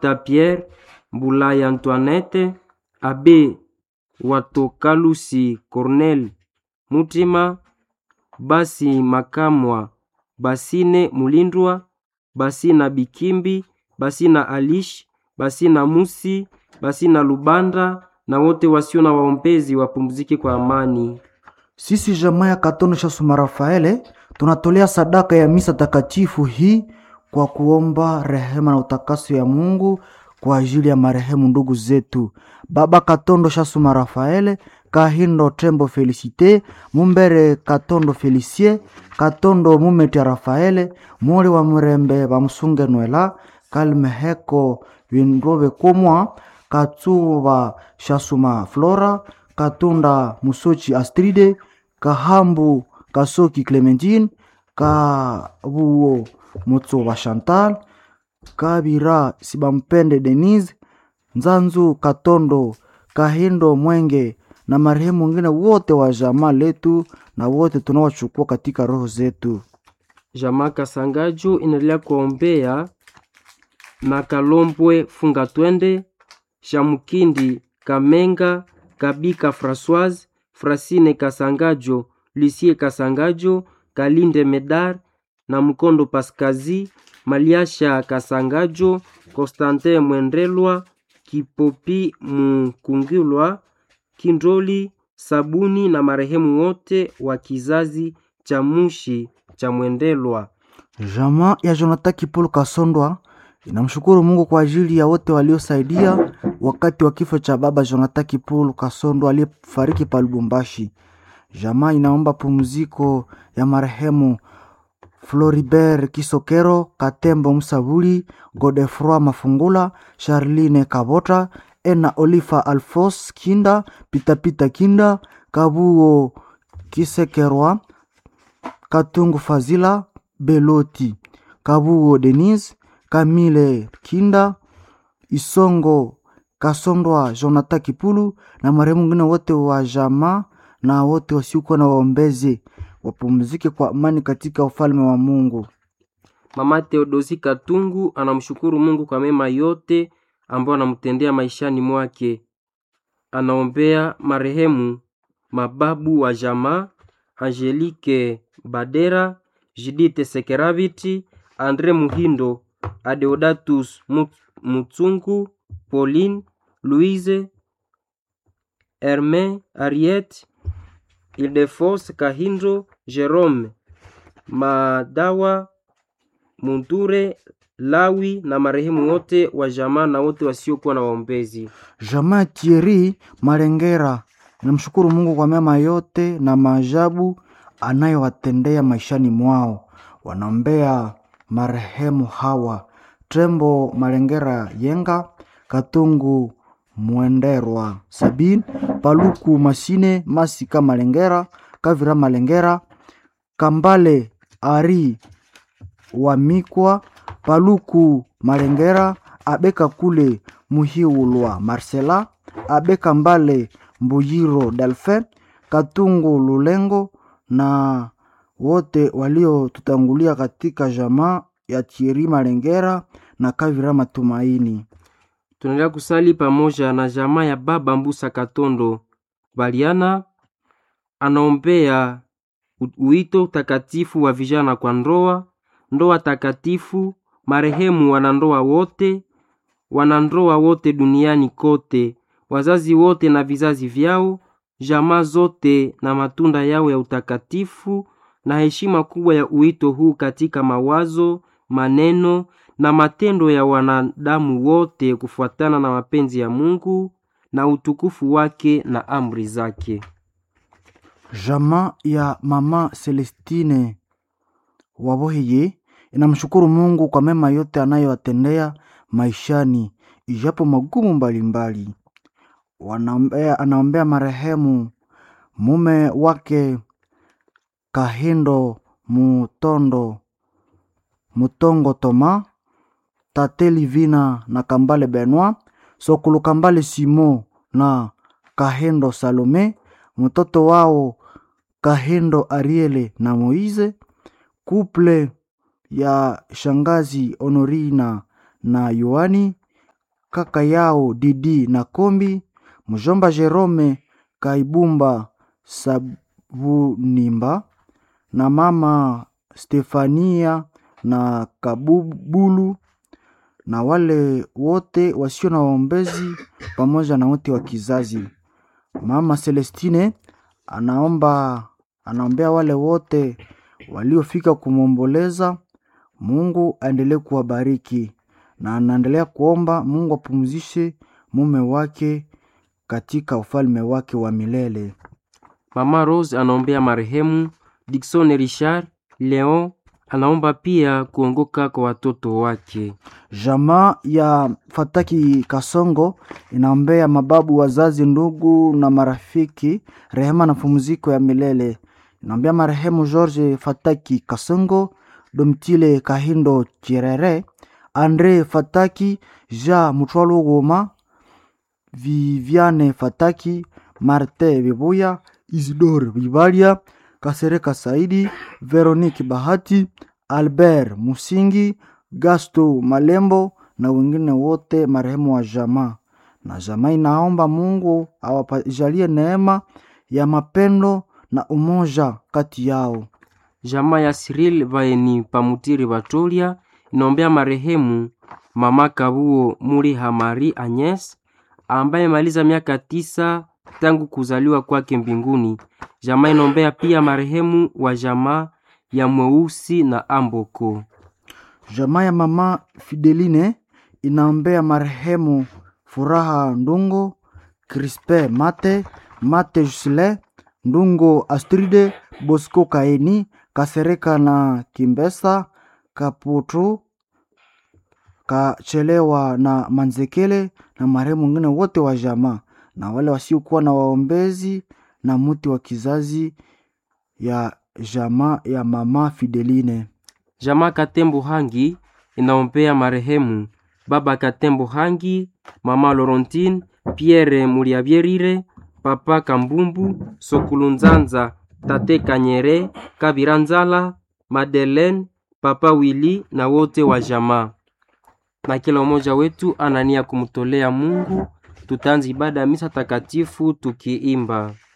Mata Pierre, Mbulaya Antoinette, Abe Watokalusi Cornel Mutima, Basi Makamwa, Basine Mulindwa, Basina Bikimbi, Basina Alish, Basina Musi, Basina Lubanda na wote wasio na waombezi wapumzike kwa amani. Sisi jamaa ya Katono Shasuma Rafaele tunatolea sadaka ya misa takatifu hii kwa kuomba rehema na utakaso ya Mungu kwa ajili ya marehemu ndugu zetu Baba Katondo Shasuma Rafaele, Kahindo Tembo Felicite, Mumbere Katondo Felicie, Katondo Mumeti Rafaele, Mori wa Murembe Bamusunge Nwela, Kalmeheko Windrobe Komwa, Katsuba Shasuma Flora, Katunda Musochi Astride, Kahambu Kasoki Clementine, Kabuo Mutsoba Chantal, Kabira Sibampende Denise, Nzanzu Katondo, Kahindo Mwenge na marehemu wengine wote wa jamaa letu na wote tunawachukua katika roho zetu. Jamaa Kasangaju inaendelea kuombea na Kalombwe Funga Twende, Shamukindi Kamenga, Kabika Françoise, Frasine Kasangajo, Lucie Kasangajo, Kalinde Medar na Mkondo Paskazi, Maliasha Kasangajo, Constantin Mwendelwa, Kipopi Mkungilwa, Kindoli Sabuni na marehemu wote wa kizazi cha Mushi cha Mwendelwa. Jamaa ya Jonathan Kipolo Kasondwa inamshukuru Mungu kwa ajili ya wote waliosaidia wakati wa kifo cha baba Jonathan Kipolo Kasondwa aliyefariki pa Lubumbashi. Jamaa inaomba pumziko ya marehemu Floribert Kisokero, Katembo Msabuli, Godefroi Mafungula, Charline Kabota, Ena Olifa Alfos Kinda, Pitapita Kinda, Kabuo Kisekerwa, Katungu Fazila, Beloti, Kabuo Denise, Kamile Kinda, Isongo Kasondwa, Jonathan Kipulu na marehemu wengine wote wa jamaa na wote wasiokuwa na waombezi wapumzike kwa amani katika ufalme wa Mungu. Mama Theodosi Katungu anamshukuru Mungu kwa mema yote ambayo anamtendea maishani mwake. Anaombea marehemu mababu wa jamaa Angelique Badera, Judith Sekeraviti, Andre Muhindo, Adeodatus Mu- Mutsungu, Pauline, Louise, Herme, Ariette, Ildefos Kahindo, Jerome, Madawa, Munture, Lawi na marehemu wote wa jamaa na wote wasiokuwa na waombezi. Jamaa ya Thierry Malengera inamshukuru Mungu kwa mema yote na maajabu anayowatendea maishani mwao. Wanaombea marehemu hawa Trembo Malengera Yenga, Katungu Mwenderwa Sabin, Paluku Masine, Masika Malengera, Kavira Malengera, Kambale Ari Wamikwa, Paluku Malengera, Abeka Kule Muhiulwa Marcela, Abeka Mbale Mbuyiro Delphin, Katungu Lulengo na wote waliotutangulia katika jamaa ya Thierry Malengera na Kavira Matumaini. Tunaendelea kusali pamoja na jamaa ya baba Mbusa Katondo Baliana, anaombea u- uito takatifu wa vijana kwa ndoa, ndoa takatifu, marehemu wanandoa wote, wanandoa wote duniani kote, wazazi wote na vizazi vyao, jamaa zote na matunda yao ya utakatifu, na heshima kubwa ya uito huu katika mawazo, maneno na matendo ya wanadamu wote kufuatana na mapenzi ya Mungu na utukufu wake na amri zake. Jamaa ya mama Celestine Waboheye inamshukuru Mungu kwa mema yote anayowatendea maishani, ijapo magumu mbalimbali. Wanaombea, anaombea marehemu mume wake Kahindo Mutondo Mutongo Toma, Tate Livina na Kambale Benoit, Sokulu Kambale Simo na Kahindo Salome, mtoto wao Kahindo Ariele na Moize, kuple ya shangazi Honorina na Yohani, kaka yao Didi na Kombi, mjomba Jerome Kaibumba Sabunimba na mama Stefania na Kabubulu na wale wote wasio na waombezi pamoja na wote wa kizazi. Mama Celestine anaomba anaombea wale wote waliofika kumwomboleza. Mungu aendelee kuwabariki na anaendelea kuomba Mungu apumzishe mume wake katika ufalme wake wa milele. Mama Rose anaombea marehemu Dickson Richard Leon, anaomba pia kuongoka kwa watoto wake. Jamaa ya Fataki Kasongo inaombea mababu, wazazi, ndugu na marafiki rehema na pumziko ya milele. Inaombea marehemu George Fataki Kasongo, Domtile Kahindo Chirere, Andre Fataki, Ja Mutwalo Goma, Viviane Fataki, Marte Bibuya, Isidore Bibalia, Kasereka Saidi, Veronique Bahati, Albert Musingi, Gasto Malembo na wengine wote marehemu wa jamaa. Na jamaa inaomba Mungu awajalie neema ya mapendo na umoja kati yao. Jamaa ya Cyril Vaeni Pamutiri Batolia inaombea marehemu mama Kabuo Muri Hamari Agnes ambaye maliza miaka tisa tangu kuzaliwa kwake mbinguni. Jamaa inaombea pia marehemu wa jamaa ya Mweusi na Amboko. Jamaa ya mama Fideline inaombea marehemu Furaha Ndungo, Crispe Mate, Mate Jusile, Ndungo Astride, Bosco Kaeni, Kasereka na Kimbesa, Kaputu, Kachelewa na Manzekele na marehemu wengine wote wa jamaa na wale wasiokuwa na waombezi na muti wa kizazi ya jamaa ya mama Fideline. Jamaa Katembo Hangi inaombea marehemu baba Katembo Hangi, mama Laurentine, Pierre Muliabyerire, papa Kambumbu, Sokulu Nzanza, tate Kanyere, Kabira Nzala, Madeleine, papa Willy na wote wa jamaa. Na kila mmoja wetu anania kumtolea Mungu. Tutaanza ibada ya misa takatifu tukiimba